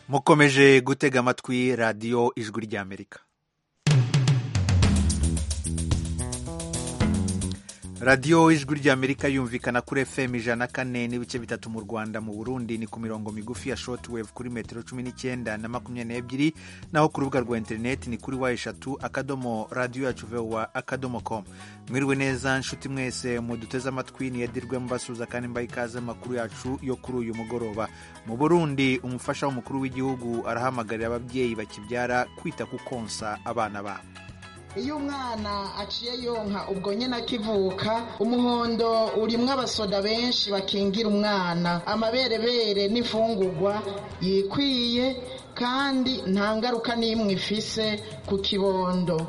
mukomeje gutega amatwi radiyo ijwi ry'amerika radiyo ijwi ry'amerika yumvikana kuri fm ijana kane n'ibice bitatu mu rwanda mu burundi ni ku mirongo migufi ya shortwave kuri metero cumi n'icyenda na makumyabiri n'ebyiri naho ku rubuga rwa interineti ni kuri wa eshatu akadomo radiyo yacu vowa akadomo com mwiriwe neza nshuti mwese muduteze amatwi niyedirwe mubasuza kandi mbaha ikaze amakuru yacu yo kuri uyu mugoroba mu burundi umufasha w'umukuru w'igihugu arahamagarira ababyeyi bakibyara kwita ku konsa abana babo iyo umwana aciye yonka ubwo nyine akivuka umuhondo urimo abasoda benshi bakingira umwana amaberebere n'imfungugwa yikwiye kandi nta ngaruka n'imwe ifise ku kibondo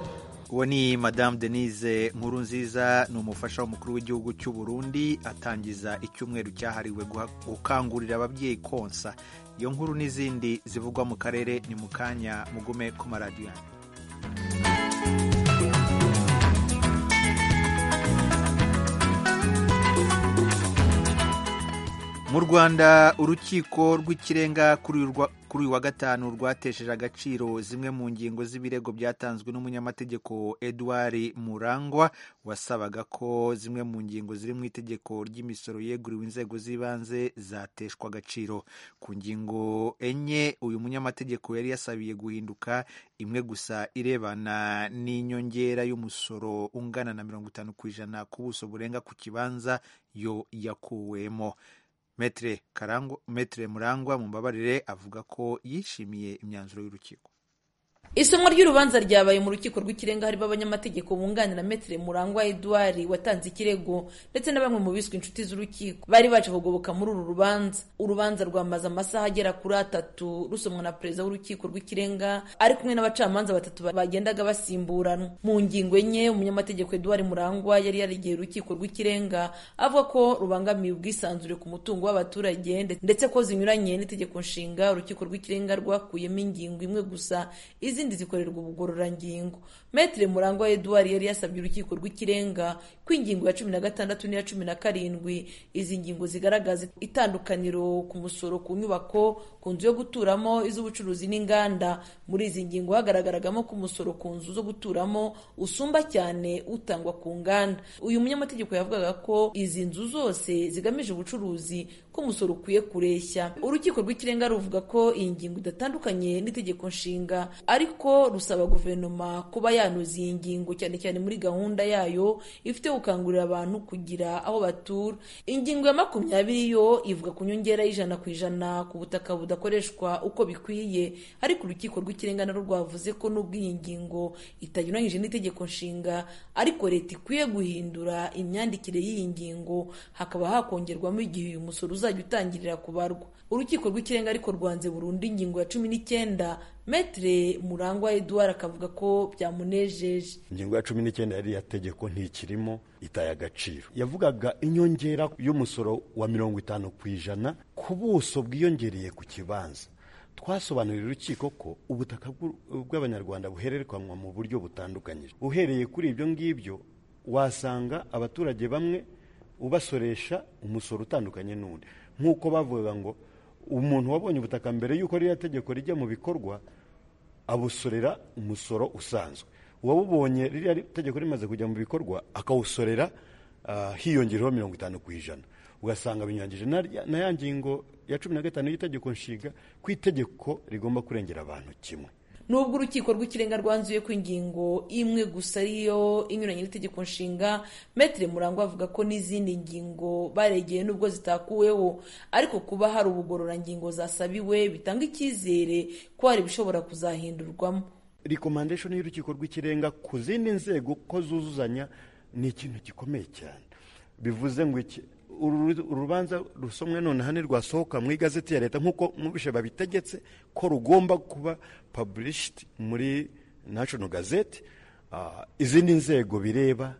uwo ni madamu denise nkuru nziza ni umufasha w'umukuru w'igihugu cy'u Burundi atangiza icyumweru cyahariwe gukangurira ababyeyi konsa iyo nkuru n'izindi zivugwa mu karere ni mu kanya mugume ku maradiyo yanyu mu rwanda urukiko rw'ikirenga kuri uyu wa gatanu rwatesheje agaciro zimwe mu ngingo z'ibirego byatanzwe n'umunyamategeko edouard murangwa wasabaga ko zimwe mu ngingo ziri mu itegeko ry'imisoro yeguriwe inzego z'ibanze zateshwa agaciro ku ngingo enye uyu munyamategeko yari yasabiye guhinduka imwe gusa irebana n'inyongera y'umusoro ungana na mirongo itanu ku ijana ku buso burenga ku kibanza yo yakuwemo metere murangwa mu mbabarire avuga ko yishimiye imyanzuro y'urukiko isomo ry'urubanza ryabaye mu rukiko rw'ikirenga harimo abanyamategeko bunganira metere murangwa edouard watanze ikirego ndetse na bamwe mu biswe inshuti z'urukiko bari baje kugoboka muri uru rubanza urubanza rwamaze amasaha agera kuri atatu rusomwa na perezida w'urukiko rw'ikirenga ari kumwe n'abacamanza batatu bagendaga basimburana mu ngingo enye umunyamategeko edouard murangwa yari yaregeye urukiko rw'ikirenga avuga ko rubangamiye ubwisanzure ku mutungo w'abaturage ndetse ko zinyuranye n'itegeko nshinga urukiko rw'ikirenga rwakuyemo ingingo imwe gusa izi izindi zikorerwa ubugororangingo metere murangwa edouard yari yasabye urukiko rw'ikirenga ko ingingo ya cumi na gatandatu n'iya cumi na karindwi izi ngingo zigaragaza itandukaniro ku musoro ku nyubako ku nzu yo guturamo iz'ubucuruzi n'inganda muri izi ngingo hagaragaragamo ko umusoro ku nzu zo guturamo usumba cyane utangwa ku nganda uyu munyamategeko yavugaga ko izi nzu zose zigamije ubucuruzi ko umusoro ukwiye kureshya urukiko rw'ikirenga ruvuga ko iyi ngingo idatandukanye n'itegeko nshinga ariko ko rusaba guverinoma kuba yanoza iyi ngingo cyane cyane muri gahunda yayo ifite gukangurira abantu kugira aho batura ingingo ya makumyabiri yo ivuga ku nyongera y'ijana ku ijana ku butaka budakoreshwa uko bikwiye ariko urukiko rw'ikirenga narwo rwavuze ko n'ubwo iyi ngingo itanyuranyije n'itegeko nshinga ariko leta ikwiye guhindura imyandikire y'iyi ngingo hakaba hakongerwamo igihe uyu musoro uzajya utangirira kubarwa urukiko rw'ikirenga ariko rwanze burundu ingingo ya cumi n'icyenda metere murangwa eduard akavuga ko byamunejeje ingingo ya cumi n'icyenda yari tegeko ntikirimo itaye agaciro yavugaga inyongera y'umusoro wa mirongo itanu ku ijana ku buso bwiyongereye ku kibanza twasobanurira urukiko ko ubutaka bw'abanyarwanda buhererekanwa mu buryo butandukanyije uhereye kuri ibyo ngibyo wasanga abaturage bamwe ubasoresha umusoro utandukanye n'undi nk'uko bavuga ngo umuntu wabonye ubutaka mbere y'uko ririya tegeko rijya mu bikorwa abusorera umusoro usanzwe uwabubonye ririya tegeko rimaze kujya mu bikorwa akawusorera hiyongereho mirongo itanu ku ijana ugasanga binyuranyije na ya ngingo ya cumi na gatanu y'itegeko nshinga ku itegeko rigomba kurengera abantu kimwe nubwo urukiko rw'ikirenga rwanzuye ko ingingo imwe gusa ariyo inyuranye n'itegeko nshinga metere murangwa avuga ko n'izindi ngingo baregeye nubwo zitakuweho ariko kuba hari ubugororangingo zasabiwe bitanga icyizere ko hari ibishobora kuzahindurwamo rikomandeshoni y'urukiko rw'ikirenga ku zindi nzego ko zuzuzanya ni ikintu gikomeye cyane bivuze ngo iki urubanza rusomwe noneho ntirwasohoka mu igazeti ya leta nk'uko mubishe babitegetse ko rugomba kuba paburishiti muri nashono gazeti izindi nzego bireba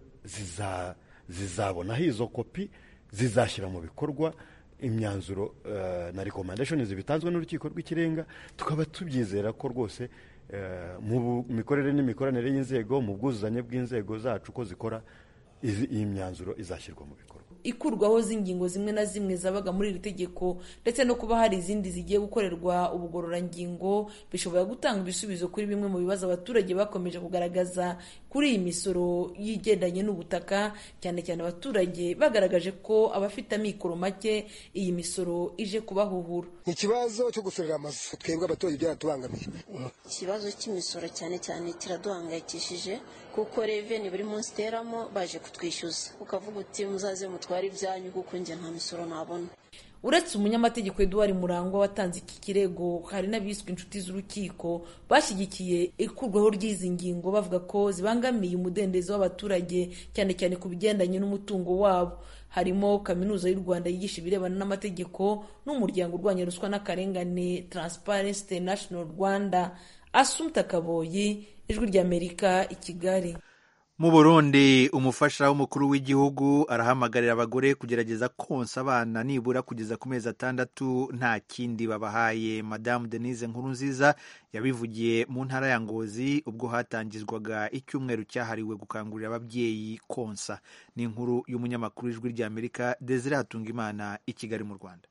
zizabonaho izo kopi zizashyira mu bikorwa imyanzuro na rekomandashoni zibitanzwe n'urukiko rw'ikirenga tukaba tubyizera ko rwose mu mikorere n'imikoranire y'inzego mu bwuzuzanye bw'inzego zacu ko zikora iyi myanzuro izashyirwa mu bikorwa ikurwaho z'ingingo zimwe na zimwe zabaga muri iri tegeko ndetse no kuba hari izindi zigiye gukorerwa ubugororangingo bishobora gutanga ibisubizo kuri bimwe mu bibazo abaturage bakomeje kugaragaza kuri iyi misoro y'igendanye n'ubutaka cyane cyane abaturage bagaragaje ko abafite amikoro make iyi misoro ije kubahuhura ni ikibazo cyo gusorera amazu twebwe abaturage byaratubangamiye ikibazo cy'imisoro cyane cyane kiraduhangayikishije kuko reveni buri munsi iteramo baje kutwishyuza ukavuga uti muzaze mutware ibyanyu kuko njye nta misoro nabona uretse umunyamategeko Edouard Murangwa watanze iki kirego hari n'abiswe inshuti z'urukiko bashyigikiye ikurwaho ry'izi ngingo bavuga ko zibangamiye umudendezo w'abaturage cyane cyane ku bigendanye n'umutungo wabo harimo kaminuza y'u Rwanda yigisha ibirebana n'amategeko n'umuryango urwanya ruswa n'akarengane Transparency International Rwanda Asumta Kaboyi ijwi ry'Amerika i Kigali mu burundi umufasha w'umukuru w'igihugu arahamagarira abagore kugerageza konsa abana nibura kugeza ku mezi atandatu nta kindi babahaye madamu denise nkurunziza yabivugiye mu ntara ya ngozi ubwo hatangizwaga icyumweru cyahariwe gukangurira ababyeyi konsa ni inkuru y'umunyamakuru w'ijwi ry'amerika desire hatungimana i kigali mu rwanda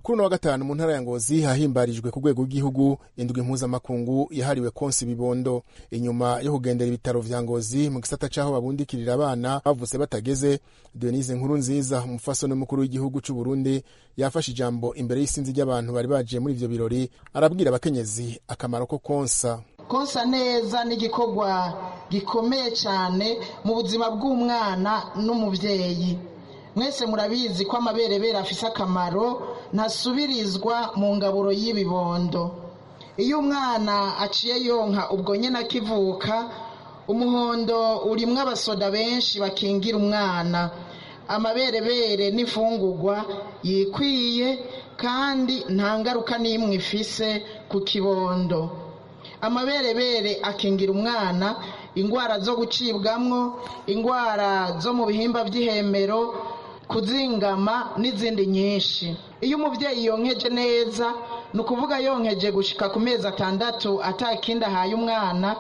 kuri uno wa gatanu mu ntara ya ngozi hahimbarijwe ku rwego rw'igihugu indwi mpuzamakungu yahariwe konsa ibibondo inyuma yo kugendera ibitaro vya ngozi mu gisata c'aho babundikirira abana bavutse batageze denise nkuru nziza umufasoni mukuru w'igihugu c'u burundi yafashe ijambo imbere y'isinzi ry'abantu bari baje muri ivyo birori arabwira abakenyezi akamaro ko konsa konsa neza ni igikorwa gikomeye cyane mu buzima bw'umwana n'umubyeyi mwese murabizi ko amaberebere afise akamaro ntasubirizwa mu ngaburo y'ibibondo iyo umwana aciye yonka ubwo nyine akivuka umuhondo urimwo abasoda benshi bakingira umwana amaberebere n'imfungugwa yikwiye kandi nta ngaruka n'imwe ifise ku kibondo amaberebere akingira umwana indwara zo gucibwamwo indwara zo mu bihimba by'ihemero kuzingama n'izindi nyinshi iyo umubyeyi yonkeje neza ni ukuvuga yonkeje gushyika ku mezi atandatu atakindi ahaye umwana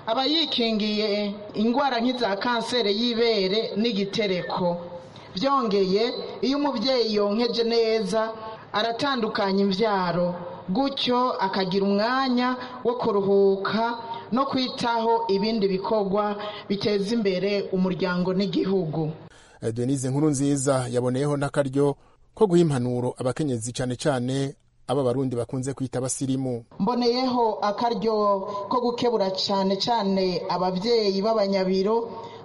aba yikingiye indwara nk'iza kanseri y'ibere n'igitereko byongeye iyo umubyeyi yonkeje neza aratandukanya imbyaro gutyo akagira umwanya wo kuruhuka no kwitaho ibindi bikorwa biteza imbere umuryango n'igihugu denise nkuru nziza yaboneyeho n'akaryo ko guha impanuro abakenyezi cyane cyane aba barundi bakunze kwita abasirimu mboneyeho akaryo ko gukebura cyane cyane ababyeyi b'abanyabiro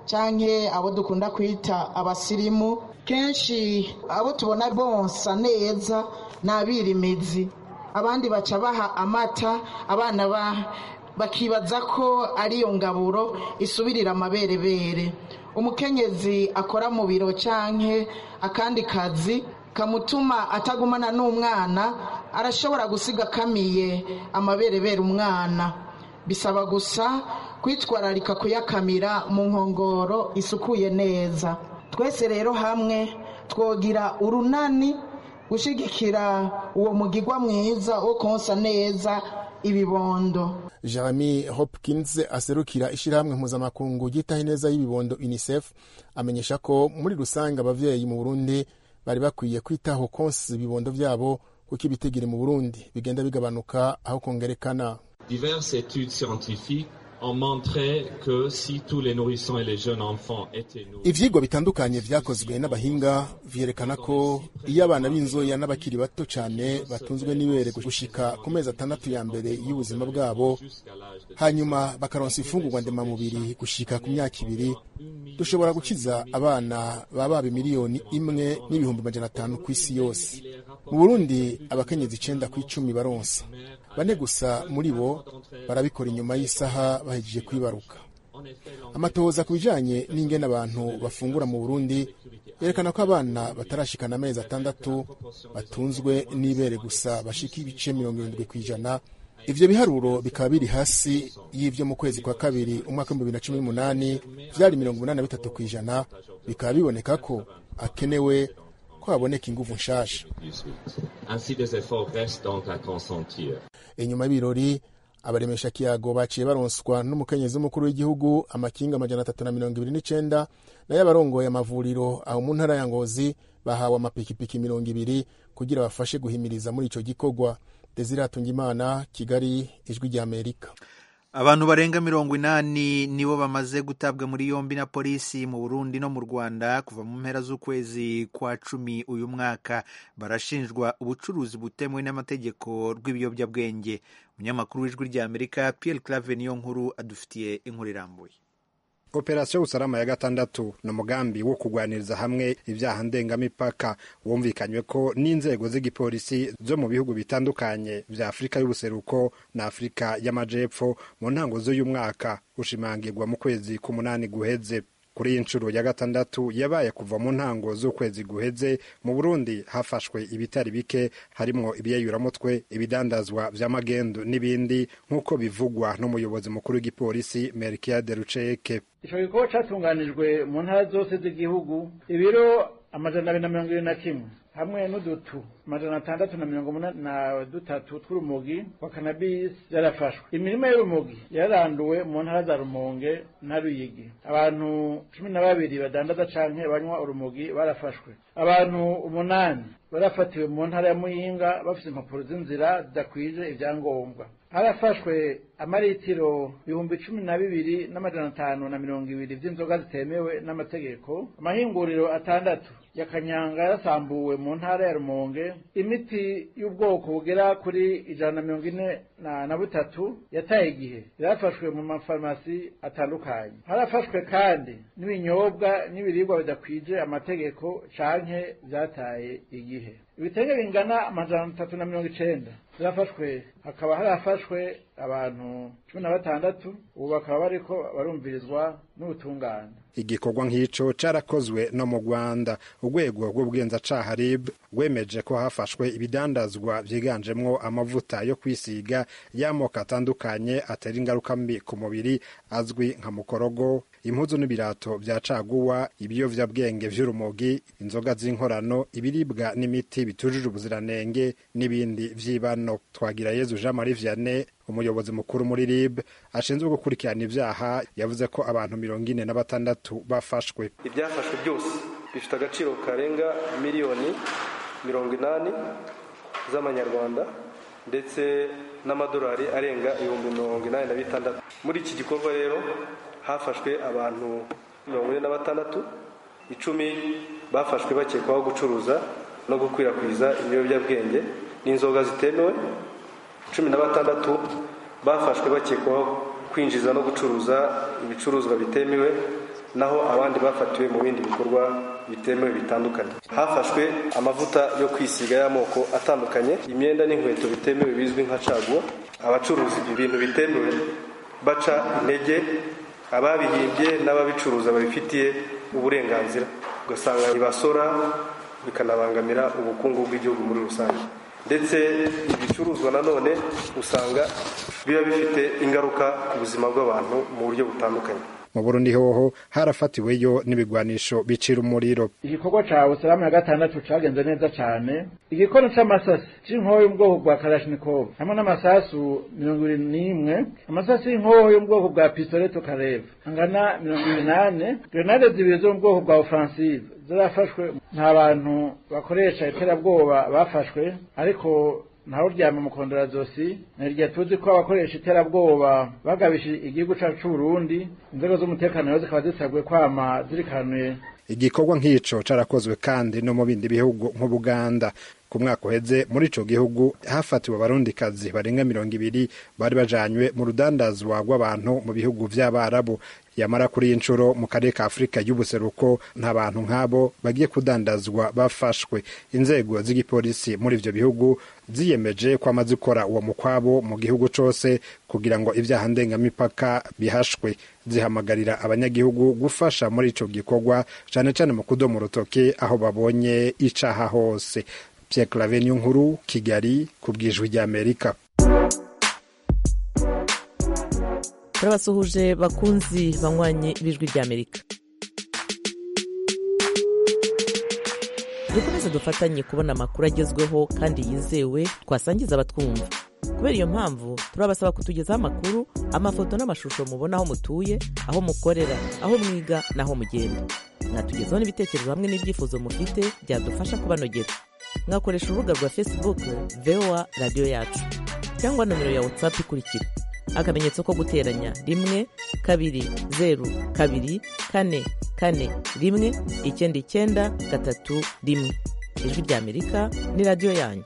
cyangwa abo dukunda kwita abasirimu kenshi abo tubona bonsa neza ni abirimizi abandi baca baha amata abana bakibaza ko ari iyo ngaburo isubirira amaberebere umukenyezi akora mu biro cyangwa akandi kazi kamutuma atagumana n'umwana arashobora gusiga akamiye amaberebera umwana bisaba gusa kwitwararika kuyakamira mu nkongoro isukuye neza twese rero hamwe twogira urunani gushyigikira uwo mugigwa mwiza wo konsa neza ibibondo jeremy hopkins aserukira ishyirahamwe mpuzamakungu ryitaho ineza y'ibibondo unicef amenyesha ko muri rusange ababyeyi mu burundi bari bakwiye kwitaho konsa ibibondo byabo kuko ibitigiri mu burundi bigenda bigabanuka aho kongerekana diverses études scientifiques ibyigwa bitandukanye byakozwe n'abahinga byerekana ko iyo abana b'inzoya n'abakiri bato cyane batunzwe n'ibere gushika ku mezi atandatu ya mbere y'ubuzima bwabo hanyuma bakaronsa imfungurwa ndemamubiri gushika ku myaka ibiri dushobora gukiza abana baba miliyoni imwe n'ibihumbi magana atanu ku isi yose mu burundi abakenyezi icenda ku icumi baronsa bane gusa muri bo barabikora inyuma y'isaha bahejeje kwibaruka amatohoza ku bijyanye n'ingene abantu bafungura mu burundi yerekana ko abana batarashikana amezi atandatu batunzwe n'ibere gusa bashika ibice mirongo irindwi ku ijana ibyo biharuro bikaba biri hasi y'ibyo mu kwezi kwa kabiri umwaka w'ibihumbi bibiri na cumi n'umunani byari mirongo inani na bitatu ku ijana bikaba biboneka ko hakenewe ko haboneka ingufu nshasha inyuma y'ibirori abaremesha kiyago baciye baronswa n'umukenyezi w'umukuru w'igihugu amakinga amajana atatu na mirongo ibiri n'icenda nayo abarongoye amavuriro aho mu ntara ya ngozi bahawe amapikipiki mirongo ibiri kugira bafashe guhimiriza muri ico gikorwa desire hatungimana kigali ijwi rya amerika abantu barenga mirongo inani nibo bamaze gutabwa muri yombi na polisi mu burundi no mu rwanda kuva mu mpera z'ukwezi kwa cumi uyu mwaka barashinjwa ubucuruzi butemewe n'amategeko rw'ibiyobyabwenge umunyamakuru w'ijwi rya amerika pierre clave niyo nkuru adufitiye inkuru irambuye operasiyo usalama ya gatandatu ni umugambi wo kugwaniriza hamwe ibyaha ndengamipaka wumvikanywe ko n'inzego z'igipolisi zo mu bihugu bitandukanye bya afurika y'ubuseruko na afurika y'amajepfo mu ntango z'uyu mwaka ushimangirwa mu kwezi k'umunani guheze kuri iyi nshuro ya gatandatu yabaye kuva mu ntango z'ukwezi guheze mu burundi hafashwe ibitari bike harimwo ibiyayuramutwe ibidandazwa vya magendu n'ibindi nk'uko bivugwa n'umuyobozi mukuru w'igipolisi melkiade ruceke ico gikorwa catunganijwe mu ntara zose z'igihugu ibiro amajana abiri na mirongo ibiri na kimwe hamwe n'udutu amajana atandatu na mirongo umunani na dutatu tw'urumogi wa kanabisi yarafashwe imirima y'urumogi yaranduwe mu ntara za rumonge na ruyigi abantu cumi na babiri badandaza canke banywa urumogi barafashwe abantu umunani barafatiwe mu ntara ya muyinga bafite impapuro z'inzira zidakwije ibyangombwa harafashwe amaritiro ibihumbi cumi na bibiri n'amajana atanu na mirongo ibiri vy'inzoga zitemewe n'amategeko amahinguriro atandatu ya kanyanga yasambuwe mu ntara ya rumonge imiti y'ubwoko bugera kuri ijana na mirongo ine na butatu yataye igihe yarafashwe mu mafarumasi atandukanye harafashwe kandi n'ibinyobwa n'ibiribwa bidakwije amategeko canke vyataye igihe ibitenge bingana amajana atatu na mirongo icenda byafashwe hakaba harafashwe abantu cumi na batandatu ubu bakaba bariko barumvirizwa n'ubutungane igikorwa nk'ico carakozwe no mu rwanda urwego rw'ubugenzacaha rib rwemeje ko hafashwe ibidandazwa vyiganjemwo amavuta yo kwisiga y'amoko atandukanye atera ingaruka mbi ku mubiri azwi nka mukorogo impuzu n'ibirato bya caguwa ibiyovyabwenge vy'urumogi inzoga z'inkorano ibiribwa n'imiti bitujuje ubuziranenge n'ibindi vy'ibano twagira yezu jean marie vianney umuyobozi mukuru muri rib ashinzwe gukurikirana ibyaha yavuze ko abantu mirongo ine na batandatu bafashwe ibyafashwe byose bifite agaciro karenga miliyoni mirongo inani z'amanyarwanda ndetse n'amadolari arenga ibihumbi mirongo inani na bitandatu muri iki gikorwa rero hafashwe abantu mirongo ine na batandatu icumi bafashwe bakekwaho gucuruza no gukwirakwiza ibiyobyabwenge n'inzoga zitemewe cumi na batandatu bafashwe bakekwaho kwinjiza no gucuruza ibicuruzwa bitemewe naho abandi bafatiwe mu bindi bikorwa bitemewe bitandukanye hafashwe amavuta yo kwisiga y'amoko atandukanye imyenda n'inkweto bitemewe bizwi nka caguwa abacuruza ibintu bitemewe baca intege ababihimbye n'ababicuruza babifitiye uburenganzira ugasanga ntibasora bikanabangamira ubukungu bw'igihugu muri rusange ndetse ibicuruzwa nanone usanga biba bifite ingaruka ku buzima bw'abantu mu buryo butandukanye mu burundi hoho harafatiweyo n'ibigwanisho bicira umuriro igikorwa ca usalama ya gatandatu cagenze neza cane igikono c'amasasi c'inkoho y'ubwoko bwa kalashnikov hamwe n'amasasu mirongo ibiri n'imwe amasasu y'inkoho y'ubwoko bwa pistoleto kareva angana mirongo inani grenade zibiri zo mu bwoko bwa offensive zarafashwe nta bantu bakoresha iterabwoba bafashwe ariko ntawe uryama mu kondorazosi nirya tuzi ko abakoresha iterabwoba bagabishije igihugu cyacu cy'uburundi inzego z'umutekano rero zikaba zisabwe kwama zirikanuye igikorwa nk'ico carakozwe kandi no mu bindi bihugu nk'ubuganda ku mwaka uheze muri ico gihugu hafatiwe abarundikazi barenga mirongo ibiri bari bajanywe mu rudandazwa rw'abantu mu bihugu vy'abarabu yamara kuri iyi nshuro mu karere ka afurika y'ubuseruko nta bantu nk'abo bagiye kudandazwa bafashwe inzego z'igipolisi muri ivyo bihugu ziyemeje ko amaze gukora uwo mukwabo mu gihugu cose kugira ngo ivyaha ndengamipaka bihashwe zihamagarira abanyagihugu gufasha muri ico gikorwa cane cane mu kudoma urutoke aho babonye icaha hose Pierre Claver nkuru Kigali ku bwijwi ry'Amerika turabasuhuje bakunzi banywanye b'ijwi ry'Amerika dukomeze dufatanye kubona amakuru agezweho kandi yizewe twasangiza abatwumva kubera iyo mpamvu turabasaba kutugezaho amakuru amafoto n'amashusho mubona aho mutuye aho mukorera aho mwiga n'aho mugenda mwatugezaho n'ibitekerezo hamwe n'ibyifuzo mufite byadufasha kubanogera mwakoresha urubuga rwa facebook voa radiyo yacu cyangwa nomero ya whatsapp ikurikira akamenyetso ko guteranya rimwe kabiri zeru kabiri kane kane rimwe icyenda icyenda gatatu rimwe ijwi ry'amerika ni radiyo yanyu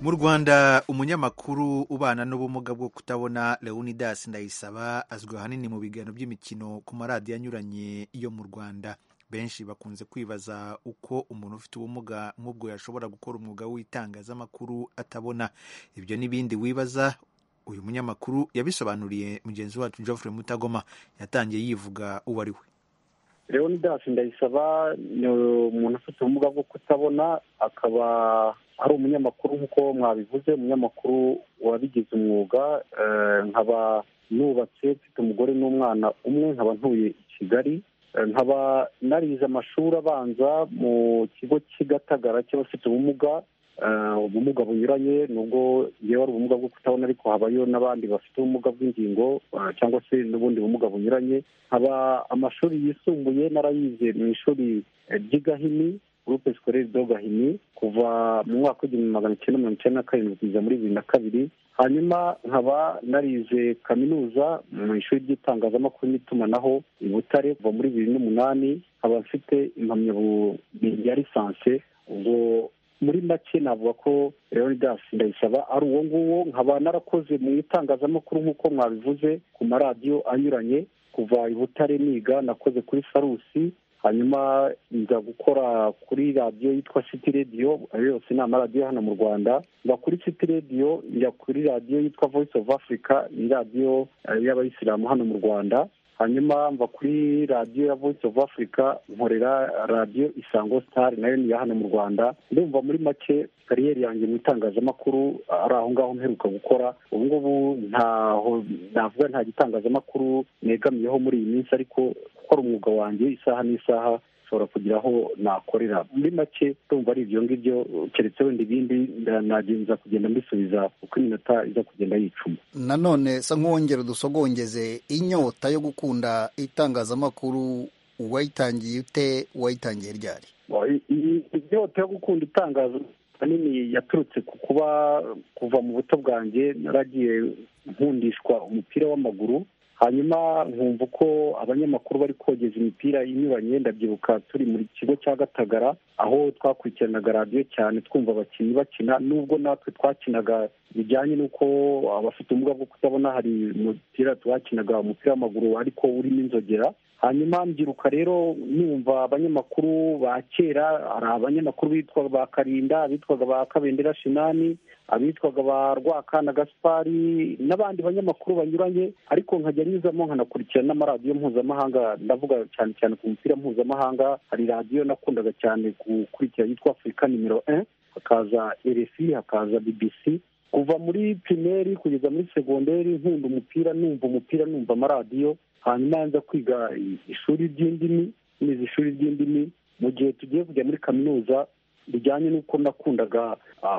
mu rwanda umunyamakuru ubana n'ubumuga bwo kutabona leonidas ndayisaba azwi ahanini mu biganiro by'imikino ku maradiyo anyuranye yo mu rwanda benshi bakunze kwibaza uko umuntu ufite ubumuga nk'ubwo yashobora gukora umwuga w'itangazamakuru atabona ibyo n'ibindi wibaza uyu munyamakuru yabisobanuriye mugenzi wacu Geoffrey mutagoma yatangiye yivuga uwo ari we leonidas ndayisaba ni umuntu ufite ubumuga bwo kutabona akaba ari umunyamakuru nk'uko mwabivuze umunyamakuru wabigize umwuga nkaba nubatse mfite umugore n'umwana umwe nkaba ntuye i kigali nkaba narize amashuri abanza mu kigo cy'i gatagara cy'abafite ubumuga ubumuga bunyuranye nubwo yewe ari ubumuga bwo kutabona ariko habayo n'abandi bafite ubumuga bw'ingingo cyangwa se n'ubundi bumuga bunyuranye nkaba amashuri yisumbuye narayize mu ishuri ry'i gahini gurupe sikorere do gahini kuva mu mwaka w'igihumbi magana cyenda mirongo icyenda na karindwi kugeza muri bibiri na kabiri hanyuma nkaba narize kaminuza mu ishuri ry'itangazamakuru n'itumanaho i butare kuva muri bibiri n'umunani nkaba mfite impamyabumenyi ya lisanse ubwo muri make navuga ko leonidas ndayisaba ari uwo nguwo nkaba narakoze mu itangazamakuru nk'uko mwabivuze ku maradiyo anyuranye kuva i butare niga nakoze kuri sarusi hanyuma nza gukora kuri radiyo yitwa city radiyo ayo yose ni amaradiyo hano mu rwanda njya kuri city radiyo njya kuri radiyo yitwa voice of africa ni radiyo y'abayisilamu hano mu rwanda hanyuma mva kuri radiyo ya voice of africa nkorera radiyo isango star nayo ni iya hano mu rwanda ndumva muri make kariyeri yanjye mu itangazamakuru ari aho ngaho mperuka gukora ubu ngubu ntaho navuga nta gitangazamakuru negamiyeho muri iyi minsi ariko gukora umwuga wanjye isaha n'isaha nshobora kugira aho nakorera muri make ndumva ari ibyo ngibyo keretse wenda ibindi nagenza kugenda mbisubiza uko iminota iza kugenda yicuma nanone sa nk'uwongera udusogongeze inyota yo gukunda itangazamakuru wayitangiye ute wayitangiye ryari inyota yo gukunda itangazamakuru ahanini yaturutse ku kuba kuva mu buto bwanjye naragiye nkundishwa umupira w'amaguru hanyuma nkumva uko abanyamakuru bari kogeza imipira inyuranye ndabyibuka turi mu kigo cya gatagara aho twakurikiranaga radiyo cyane twumva abakinnyi bakina nubwo natwe twakinaga bijyanye n'uko abafite ubumuga bwo kutabona hari umupira twakinaga umupira w'amaguru ariko urimo inzogera hanyuma mbyiruka rero numva abanyamakuru ba kera hari abanyamakuru bitwaga ba karinda abitwaga ba kabendera shinani abitwaga ba rwakana gaspari n'abandi banyamakuru banyuranye ariko nkajya nyuzamo nkanakurikira n'amaradiyo mpuzamahanga ndavuga cyane cyane ku mupira mpuzamahanga hari radiyo nakundaga cyane gukurikira yitwa afurika nimero e hakaza rfi hakaza bbc kuva muri primeri kugeza muri segonderi nkunda umupira numva umupira numva amaradiyo hanyuma nza kwiga ishuri ry'indimi nize ishuri ry'indimi mu gihe tugiye kujya muri kaminuza bijyanye n'uko nakundaga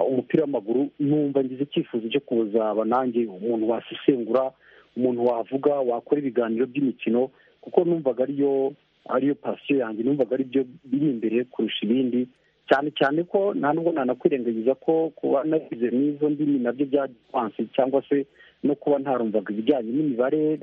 umupira w'amaguru numva ngize icyifuzo cyo kuzaba nanjye umuntu wasesengura umuntu wavuga wakora ibiganiro by'imikino kuko numvaga ariyo ariyo pasiyo yanjye numvaga ari byo biri imbere kurusha ibindi cyane cyane ko nta nubwo nanakwirengagiza ko kuba narize n'izo ndimi nabyo bya gipansi cyangwa se no kuba ntarumvaga ibijyanye n'imibare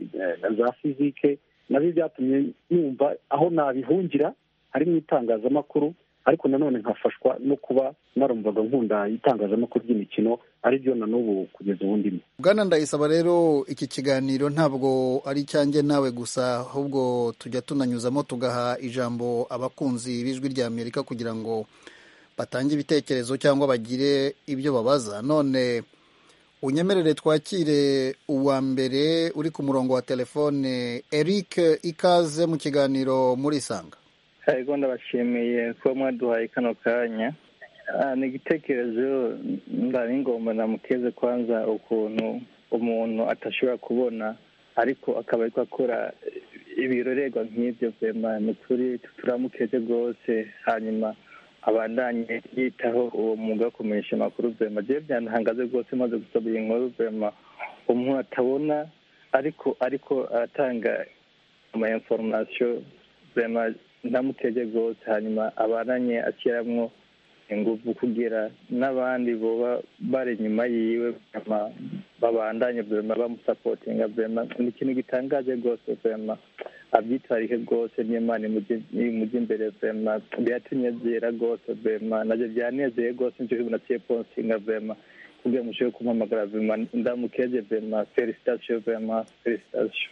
za fizike nabyo byatumye numva aho nabihungira ari mu itangazamakuru ariko nanone nkafashwa no kuba narumvaga nkunda itangazamakuru ry'imikino ari byo na n'ubu kugeza ubu ndimo bwana ndayisaba rero iki kiganiro ntabwo ari icyanjye nawe gusa ahubwo tujya tunanyuzamo tugaha ijambo abakunzi b'ijwi rya amerika kugira ngo batange ibitekerezo cyangwa bagire ibyo babaza none unyemerere twakire uwa mbere uri ku murongo wa telefone eric ikaze mu kiganiro muri sanga yego ndabashimiye kuba mwaduhaye kano kanya ni igitekerezo ngomba namukeze kwanza ukuntu umuntu atashobora kubona ariko akaba ariko akora ibirorerwa nk'ibyo vema ni ukuri turamukeze rwose hanyuma abandanye yitaho uwo mwuga wo kumenyesha amakuru vema jewe byantangaze rwose maze gusoma iyi nkuru vema umuntu atabona ariko ariko aratanga ama inforomasiyo vema ndamuteze rwose hanyuma abandanye ashyiramo ingufu kugira n'abandi boba bari inyuma yiwe vema babandanye vema bamusapotinga vema ni ikintu gitangaje rwose vema abyitwarike rwose n'imana imujya imbere vema biratunezera rwose vema nabyo byanezeye rwose nicyo kintu naciye ponsinga vema kugira ngo ushobore kumpamagara vema ndamukeze vema felicitasiyo vema felicitasiyo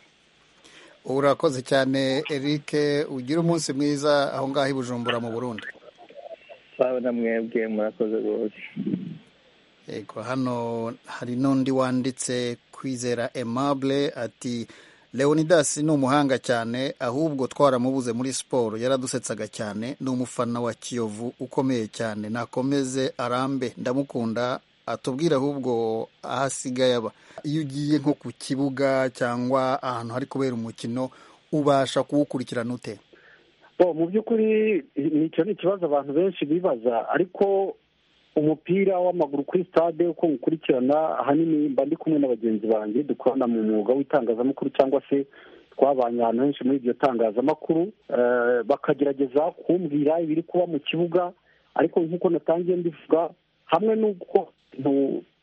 urakoze cyane eric ugire umunsi mwiza aho ngaho i bujumbura mu burundi sawa na mwebwe murakoze rwose yego hano hari n'undi wanditse kwizera aimable ati leonidas ni umuhanga cyane ahubwo twaramubuze muri siporo yaradusetsaga cyane ni umufana wa kiyovu ukomeye cyane nakomeze arambe ndamukunda atubwire ahubwo aho asigaye aba iyo ugiye nko ku kibuga cyangwa ahantu hari kubera umukino ubasha kuwukurikirana ute mu by'ukuri nicyo ni ikibazo abantu benshi bibaza ariko umupira w'amaguru kuri stade uko nkukurikirana ahanini mba ndi kumwe na bagenzi banjye dukorana mu mwuga w'itangazamakuru cyangwa se twabanye ahantu henshi muri iryo tangazamakuru bakagerageza kumbwira ibiri kuba mu kibuga ariko nk'uko natangiye mbivuga hamwe n'uko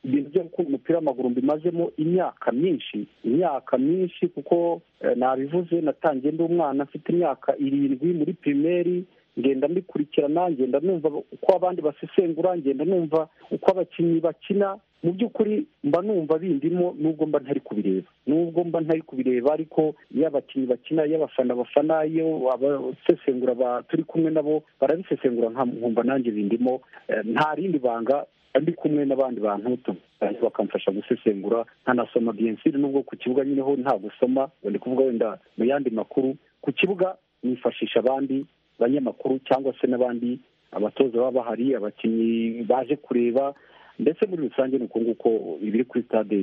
ibintu byo gukunda umupira w'amaguru mbimazemo imyaka myinshi imyaka myinshi kuko nabivuze natangiye ndi umwana mfite imyaka irindwi muri pirimeri ngenda mbikurikirana ngenda numva uko abandi basesengura ngenda numva uko abakinnyi bakina mu by'ukuri mba numva bindimo nubwo mba ntari kubireba nubwo mba ntari kubireba ariko iyo abakinnyi bakina iyo abafana bafana iyo abasesengura turi kumwe nabo barabisesengura nkumva nanjye bindimo nta rindi banga ndi kumwe n'abandi bantu bakamfasha gusesengura nkanasoma biyensiri nubwo ku kibuga nyine ho nta gusoma ndi kuvuga wenda mu yandi makuru ku kibuga nifashisha abandi banyamakuru cyangwa se n'abandi abatoza baba bahari abakinnyi baje kureba ndetse muri rusange ni uko nguko ibiri kuri stade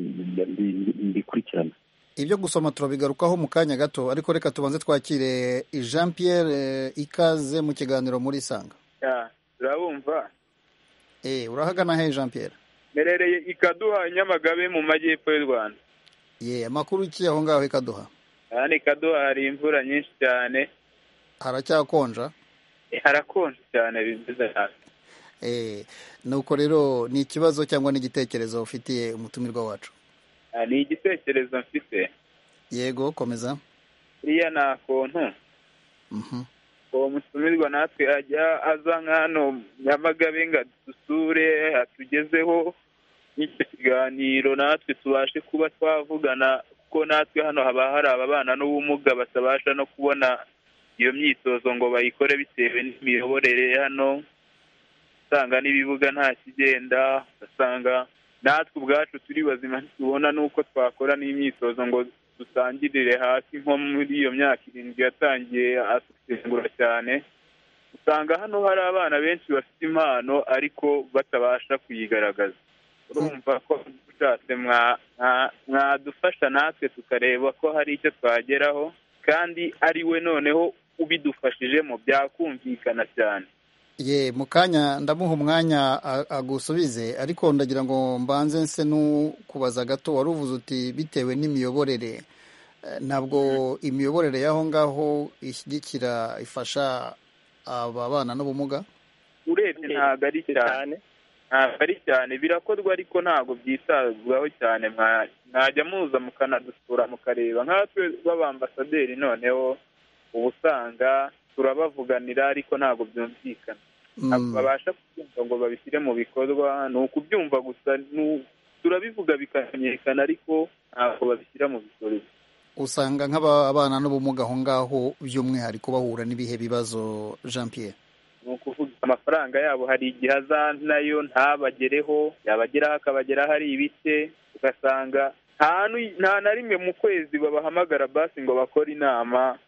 bikurikirana ibyo gusoma turabigarukaho mu kanya gato ariko reka tubanze twakire jean pierre ikaze mu kiganiro muri sanga turabumva urahagana he jean pierre merereye ikaduha nyamagabe mu majyepfo y'u rwanda ye amakuru iki aho ngaho ikaduha hano ikaduha hari imvura nyinshi cyane haracyakonja harakonja cyane bimeze nabi nuko rero ni ikibazo cyangwa n'igitekerezo ufitiye umutumirwa wacu ni igitekerezo mfite yego komeza iriya ni akontu uwo mutumirwa natwe ajya aza nk'hano nyamagabe ngo adusure atugezeho n'icyo kiganiro natwe tubashe kuba twavugana kuko natwe hano haba hari ababana n'ubumuga batabasha no kubona iyo myitozo ngo bayikore bitewe n'imiyoborere hano usanga n'ibibuga nta kigenda ugasanga natwe ubwacu turi bazima tubona n'uko twakora n'imyitozo ngo dutangirire hasi nko muri iyo myaka irindwi yatangiye asengura cyane usanga hano hari abana benshi bafite impano ariko batabasha kuyigaragaza urumva ko ushatse mwadufasha natwe tukareba ko hari icyo twageraho kandi ari we noneho ubidufashijemo byakumvikana cyane ye mu kanya ndamuha umwanya agusubize ariko ndagira ngo mbanze nse n'ukubaza gato wari uvuze uti bitewe n'imiyoborere ntabwo imiyoborere y'aho ngaho ishyigikira ifasha ababana n'ubumuga urebye ntabwo ari cyane ntabwo ari cyane birakorwa ariko ntabwo byitabwaho cyane mwajya muza mukanadusura mukareba nkatwe b'abambasaderi noneho uba usanga turabavuganira ariko ntabwo byumvikana ntabwo babasha kubyumva ngo babishyire mu bikorwa ni ukubyumva gusa turabivuga bikamenyekana ariko ntabwo babishyira mu bikorwa usanga nk'ababana n'ubumuga aho ngaho by'umwihariko bahura n'ibihe bibazo jean pierre ni ukuvuga amafaranga yabo hari igihe nayo ntabagereho yabageraho akabageraho ari ibike ugasanga nta na rimwe mu kwezi babahamagara basi ngo bakore inama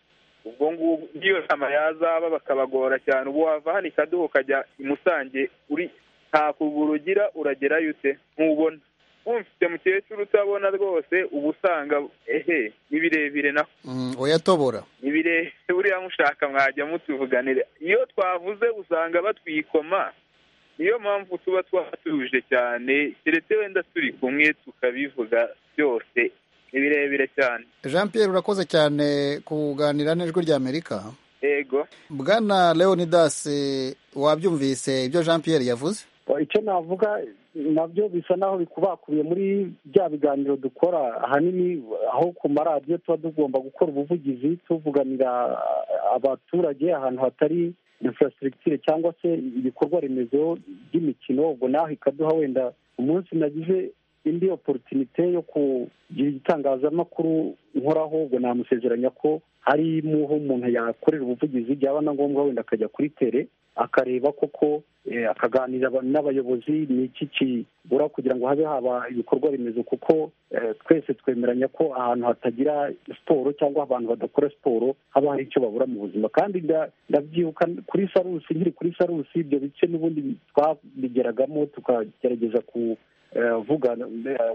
ubwo ngubwo n'iyo nama yazaba bakabagora cyane ubu wava hano ikaduha ukajya i musange uri nta kuguru ugira uragerayo ute ntubona wumvise mukecuru utabona rwose uba usanga ehe ni birebire naho uyatobora ni birebire buriya mushaka mwajya mutuvuganire iyo twavuze usanga batwikoma niyo mpamvu tuba twatuje cyane keretse wenda turi kumwe tukabivuga byose ni birebire cyane jean Pierre urakoze cyane kuganira n'ijwi rya amerika yego bwana leonidas wabyumvise ibyo jean Pierre yavuze icyo navuga nabyo bisa naho bikubakubiye muri bya biganiro dukora ahanini aho ku maradiyo tuba tugomba gukora ubuvugizi tuvuganira abaturage ahantu hatari infrastructure cyangwa se ibikorwa remezo by'imikino ubwo naho ikaduha wenda umunsi nagize indi oporotinite yo kugira igitangazamakuru nkoraho ubwo namusezeranya ko hari aho umuntu yakorera ubuvugizi byaba na ngombwa wenda akajya kuri tere akareba koko akaganira n'abayobozi ni iki kibura kugira ngo habe haba ibikorwa remezo kuko twese twemeranya ko ahantu hatagira siporo cyangwa abantu badakora siporo haba hari icyo babura mu buzima kandi ndabyibuka kuri sarusi nkiri kuri sarusi ibyo bice n'ubundi twabigeragamo tukagerageza ku vuga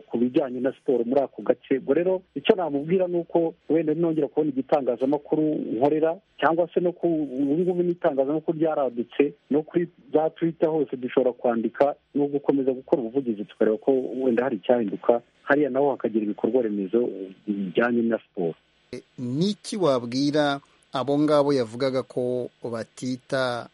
ku bijyanye na siporo muri ako gace ubwo rero icyo namubwira ni uko wenda nongera kubona igitangazamakuru nkorera cyangwa se no ku ubu ngubu n'itangazamakuru ryaradutse no kuri za twita hose dushobora kwandika no gukomeza gukora ubuvugizi tukareba ko wenda hari icyahinduka hariya naho hakagira ibikorwa remezo bijyanye na siporo n'iki wabwira abo ngabo yavugaga ko batita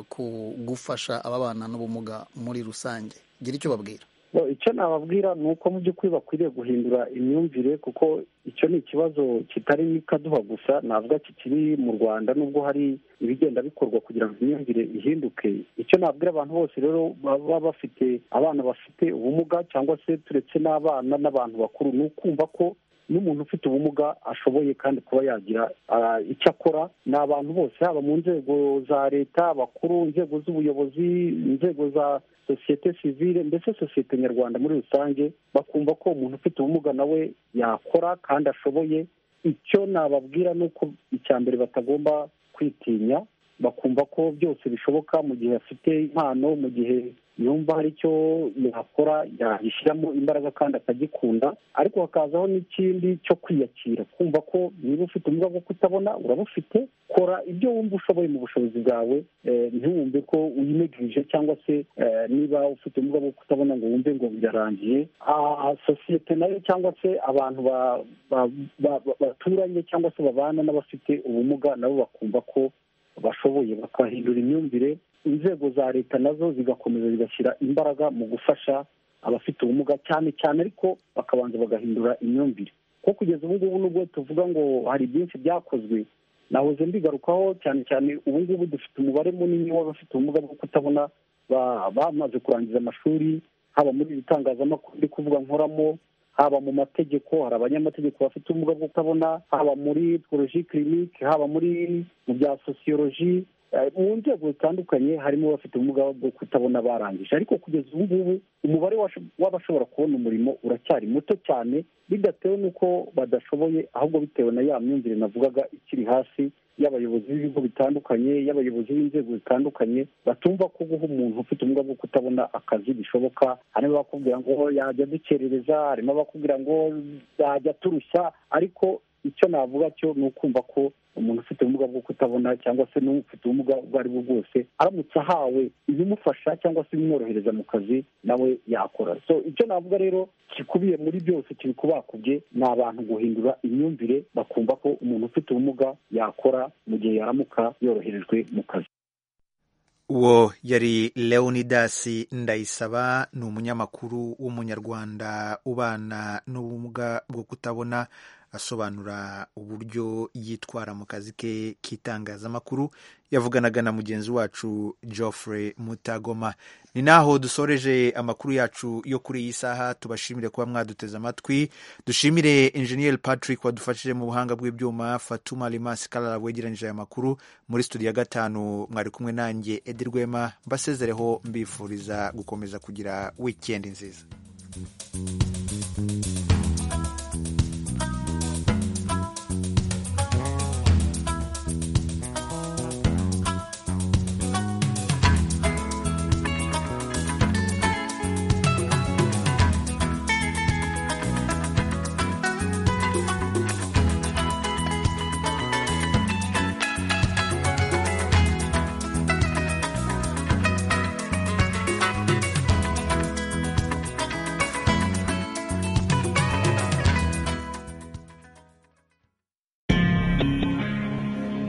ku gufasha ababana n'ubumuga muri rusange gira icyo babwira icyo nababwira ni uko mu by'ukuri bakwiriye guhindura imyumvire kuko icyo ni ikibazo kitari n'ikaduha gusa navuga kikiri mu rwanda nubwo hari ibigenda bikorwa kugira ngo imyumvire ihinduke icyo nabwira abantu bose rero baba bafite abana bafite ubumuga cyangwa se turetse n'abana n'abantu bakuru ni ukumva ko n'umuntu ufite ubumuga ashoboye kandi kuba yagira icyo akora ni abantu bose haba mu nzego za leta abakuru inzego z'ubuyobozi inzego za sosiyete sivile mbese sosiyete nyarwanda muri rusange bakumva ko umuntu ufite ubumuga nawe yakora kandi ashoboye icyo nababwira ni uko icya mbere batagomba kwitinya bakumva ko byose bishoboka mu gihe afite impano mu gihe yumva hari icyo yakora yagishyiramo imbaraga kandi akagikunda ariko hakazaho n'ikindi cyo kwiyakira kumva ko niba ufite ubumuga bwo kutabona urabufite kora ibyo wumva ushoboye mu bushobozi bwawe ntiwumve ko uyinegirije cyangwa se niba ufite ubumuga bwo kutabona ngo wumve ngo birarangiye sosiyete nayo cyangwa se abantu baturanye cyangwa se babana n'abafite ubumuga nabo bakumva ko bashoboye bakahindura imyumvire inzego za leta nazo zigakomeza zigashyira imbaraga mu gufasha abafite ubumuga cyane cyane ariko bakabanza bagahindura imyumvire ko kugeza ubu ngubu nubwo tuvuga ngo hari byinshi byakozwe nahoze mbigarukaho cyane cyane ubu ngubu dufite umubare munini w'abafite ubumuga bwo kutabona bamaze kurangiza amashuri haba muri iri tangazamakuru ndi kuvuga nkoramo haba mu mategeko hari abanyamategeko bafite ubumuga bwo kutabona haba muri poroji kirinike haba muri mu bya sosiyoloji mu nzego zitandukanye harimo abafite ubumuga bwo kutabona barangije ariko kugeza ubu ngubu umubare w'abashobora kubona umurimo uracyari muto cyane bidatewe n'uko badashoboye ahubwo bitewe na ya myumvire navugaga ikiri hasi y'abayobozi b'ibigo bitandukanye y'abayobozi b'inzego zitandukanye batumva ko guha umuntu ufite ubumuga bwo kutabona akazi bishoboka harimo abakubwira ngo yajya dukerereza harimo abakubwira ngo yajya turushya ariko icyo navuga cyo ni ukumva ko umuntu ufite ubumuga bwo kutabona cyangwa se n'ufite ubumuga ubwo ari bwo bwose aramutse ahawe ibimufasha cyangwa se ibimworohereza mu kazi nawe yakora so icyo navuga rero gikubiye muri byose kibikubakubye ni abantu guhindura imyumvire bakumva ko umuntu ufite ubumuga yakora mu gihe yaramuka yoroherejwe mu kazi uwo yari leonidas ndayisaba ni umunyamakuru w'umunyarwanda ubana n'ubumuga bwo kutabona asobanura uburyo yitwara mu kazi ke k'itangazamakuru yavuganaga na mugenzi wacu Geoffrey mutagoma ni naho dusoreje amakuru yacu yo kuri iyi saha tubashimire kuba mwaduteze amatwi dushimire enjeniyeri patrick wadufashije mu buhanga bw'ibyuma fatuma rimasi karara wegeranyije aya makuru muri studio ya gatanu mwari kumwe nanjye edi rwema mbasezereho mbifuriza gukomeza kugira wikendi nziza